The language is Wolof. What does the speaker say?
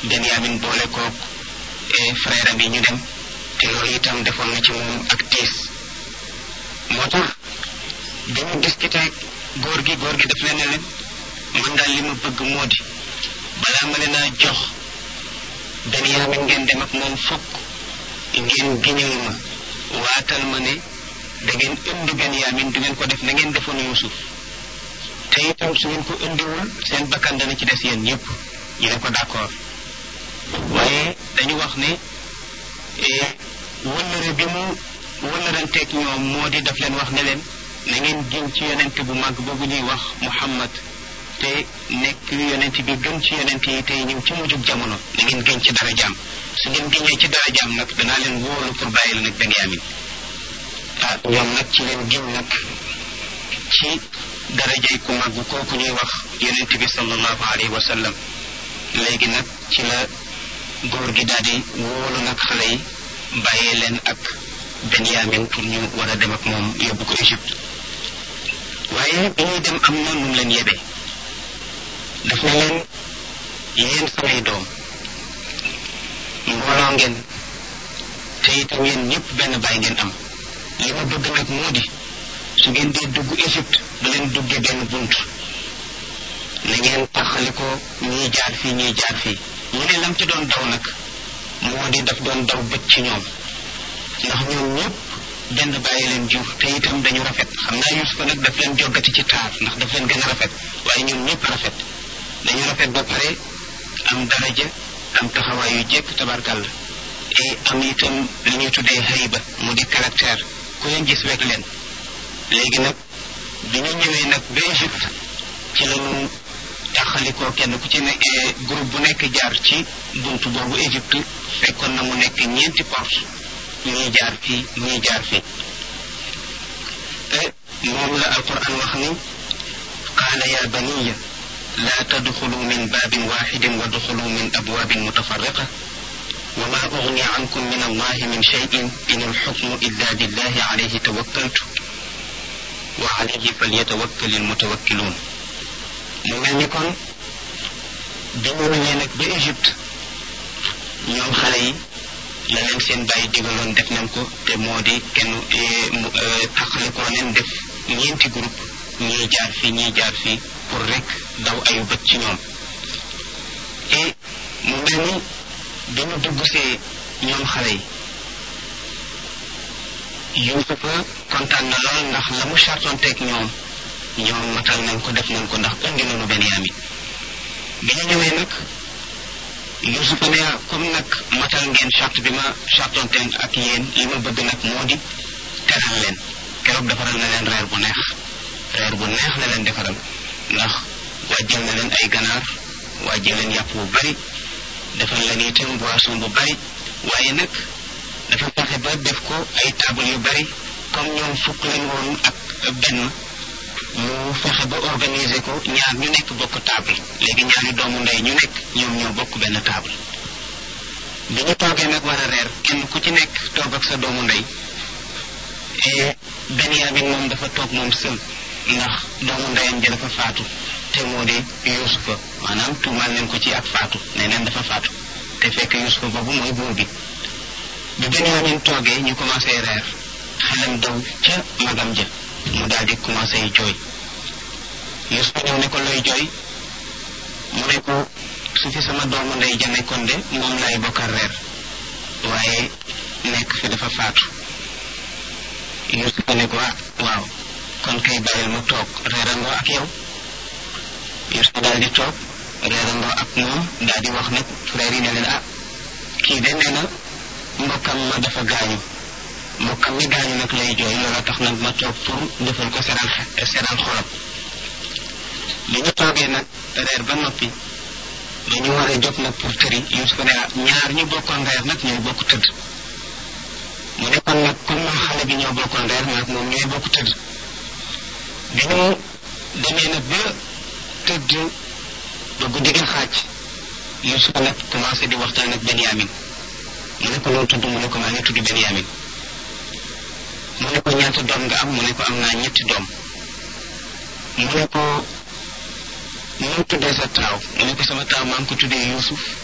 Benyamin boole koog frère am yi ñu dem te loolu itam defoon na ci moom ak tiis moo tax bi ñu discuté góor gi góor gi daf leen ne leen man daal li ma bëgg moo di balaa ma leen a jox Benyamin ngeen dem ak moom fokk ngeen giñal ma waatal ma ne da ngeen indi Benyamin du ngeen ko def na ngeen defoon Yuusuf te itam su ngeen ko indiwul seen bakkan dana ci des yéen ñëpp ñu ne ko d'accord waaye dañu wax ne wëllëre bi mu wëllëranteeg ñoom moo di daf leen wax ne leen na ngeen giñ ci yonent bu mag boobu ñuy wax Muhammad te nekk yonent bi gën ci yonent yi tey ñëw ci mujjug jamono na ngeen giñ ci dara jaam su ngeen giñee ci dara jaam nag danaa leen wóolu pour bàyyi la nag Benyamin ah ñoom nag ci leen giñ nag ci darajay ku mag kooku ñuy wax yonent bi sallallahu alayhi wa sallam léegi nag ci la góor gi daal di wóolu nag xale yi bàyyee leen ak Benyamin pour ñu war a dem ak moom yóbbu ko Égypte waaye bi ñuy dem am na nu mu leen yebee daf na leen yéen samay doom mbooloo ngeen te itam yéen ñëpp benn baay ngeen am li ma bëgg nag moo di su ngeen dee dugg Égypte du leen duggee benn bunt na ngeen taxali ko ñii jaar fii ñii jaar fii ñu ne lam ci doon daw nag moo di daf doon daw bët ci ñoom ndax ñoom ñëpp benn bàyyi leen jur te itam dañu rafet xam naa Yuusufa nag daf leen joggati ci taar ndax daf leen gën a rafet waaye ñoom ñëpp rafet dañu rafet ba pare am daraja am taxawaay yu jekk tabarkàlla et am itam li ñuy tuddee hayba mu di caractère ku leen gis wekk leen léegi nag bi ñu ñëwee nag ba Égypte ci lañu taxalikoo kenn ku ci ne groupe bu nekk jaar ci buntu boobu Égypte fekkoon na mu nekk ñeenti porte ñii jaar fii ñii jaar fii moom la alquran wax ni qaala ya baniya laa tadxulu min baabin waxidin wa duxulu min abwaabin mutafarriqa wa ma ugni ankum min allahi min cheyin in alxukmu illa lillahi alayhi tawakkaltu wa alayhi falyatawakkali almutawakkiluun mu mel ni kon bi ñu ñëwee nag ba Égypte ñoom xale yi la leen seen bàyyi digaloon def nañ ko te moo di kenn taxale koo leen def ñeenti groupe ñii jaar fii ñii jaar fii pour rek daw ayu bët ci ñoom et mu mel ni bi ñu dugg see ñoom xale yi Yuusufa kontaan na lool ndax la mu chartonteeg ñoom ñoom matal nañ ko def nañ ko ndax indi nañu Benyamin bi ñu ñëwee nag Yuusufa ne comme nag matal ngeen charte bi ma chartonteen ak yéen li ma bëgg nag moo di teral leen keroog defaral na leen reer bu neex reer bu neex la leen defaral ndax wàjjal na leen ay ganaar wàjjal leen yàpp bu bari defal leen itam boisson bu bari waaye nag dafa fexe ba def ko ay table yu bari comme ñoom fukk leen woon ak benn mu fexe ba organiser ko ñaar ñu nekk bokk table léegi ñaari doomu ndey ñu nekk ñoom ñoo bokk benn table bi ñu toogee nag war a reer kenn ku ci nekk toog ak sa doomu ndey et Benyamin moom dafa toog moom sël ndax doomu ndeyam ji dafa faatu te moo di Yuusufa maanaam tuumaal leen ko ci ak faatu nee neen dafa faatu te fekk Yuusufa boobu mooy buur bi bi Benyamin toogee ñu commencé reer xelam daw ca magam ja mu daal di commencé jooy Yuusufa ñëw ne ko looy jooy mu ne ko su fi sama doomu ndey ja nekkoon de moom lay bokkal reer waaye nekk fi dafa faatu Yuusufa ne ko ah waaw kon kay bàyyil ma toog reerandoo ak yow Yuusufa daal di toog reerandoo ak moom daal di wax nag frère yi ne leen ah kii de nee na mbokkam ma dafa gaañu mbokkam mi gaañu nag lay jooy loola tax nag ma toog pour defal ko seral seral xolam bi ñu toogee nag reer ba noppi dañu war a jóg nag pour tëri Yuusufa ne ñaar ñu bokkoon reer nag ñooy bokk tëdd mu ne kon nag comme moom xale bi ñoo bokkoon reer nag moom ñooy bokk tëdd bi ñu demee nag ba tëdd ba guddi gi xaaj Yuusufa nag commencé di waxtaan ak Benyamin mu ne ko loo tudd mu ne ko maa ngi tudd Benyamin mu ne ko ñaata doom nga am mu ne ko am naa ñetti doom mu ne ko mu tuddee sa taaw mu ne ko sama taaw maa ngi ko tuddee Yuusuf